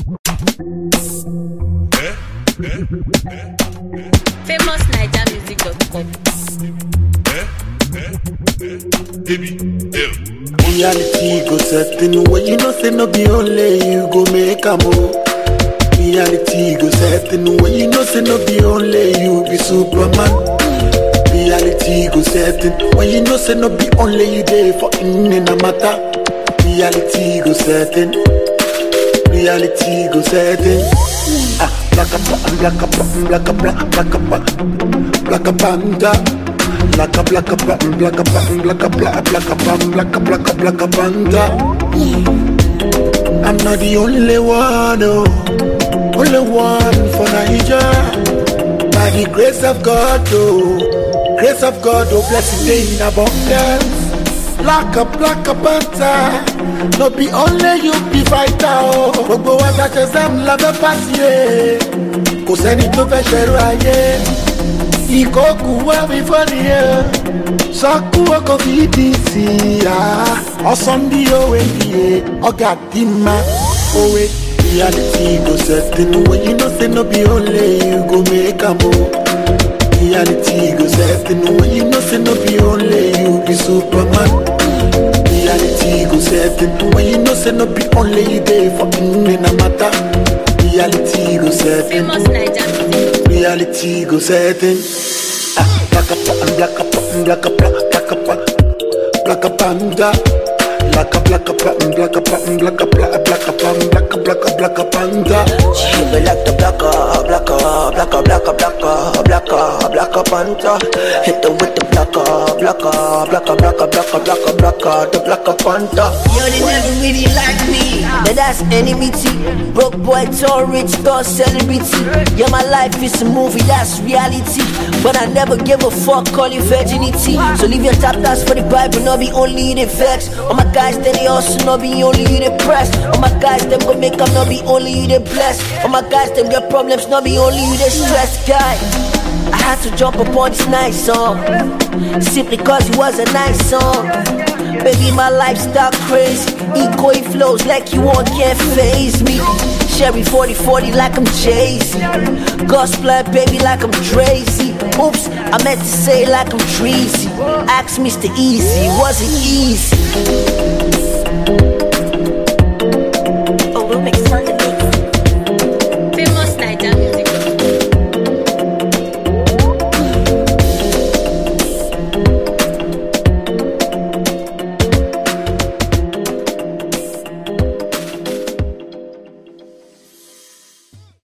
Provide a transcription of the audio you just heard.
famousnigermusic.com. Reality go setting when you know say no be only you go make a move. Reality go setting when you know say no be only you be Superman. Reality go setting when you know say no be only you there for in in a matter. Reality go setting. Reality go setting. Ah, black a black a black a black a black a black a panda. Black a black a black a black a black a black a black a black a black a black a panda. I'm not the only one, oh, only one for Nigeria. By the grace of God, oh, grace of God, oh, blessed day in abundance. Black a black a panther, no be only you be fighter, oh. Gbogbo wa ta ṣe sẹ́mu la fẹ́ pàṣẹ, kò sẹ́ni tó fẹ́ ṣẹ̀rù ayé. Ìkókù wá mi fọ́ni ẹ̀, sọ́kù ọkọ̀ fi dì sí i. Ọ̀sán bí òwe nìyẹ, ọ̀gá dì má òwe. Reality go setting when you know say no be only you go make am o. Reality go setting when you know say no be only you be Superman. Reality go setting when you know say no be only you there for in a matter. Reality go setting. famousnigermusic. Reality go setting. Ah, black up and black up and black up, black up, black up panda. Black up, black up and black up and black up, black up, black up and black up, black up, black up panda. She be like the blacker, blacker, blacker, blacker, blacker, blacker, blacker panther. Hit them with the blacker, blacker, blacker, blacker, blacker, blacker, blacker, the blacker panther. Yo, they never really like me, but that's enmity. Broke boy, tall, rich, tall, celebrity. Yeah, my life is a movie, that's reality. But I never give a fuck, call it virginity. So leave your top thoughts for the Bible, not be only the vex. All my guys, then they also not be only the press. All my guys, them go make up, not be only the blessed. All my guys, them get problems, not be only the stressed guy. I had to jump upon this nice song Simply cause it was a nice song Baby, my lifestyle crazy Eco it flows like you want, can't phase me Sherry 40-40 like I'm Jay-Z Gospel baby like I'm Tracy Oops, I meant to say like I'm Treasy Ask Mr. Easy, wasn't easy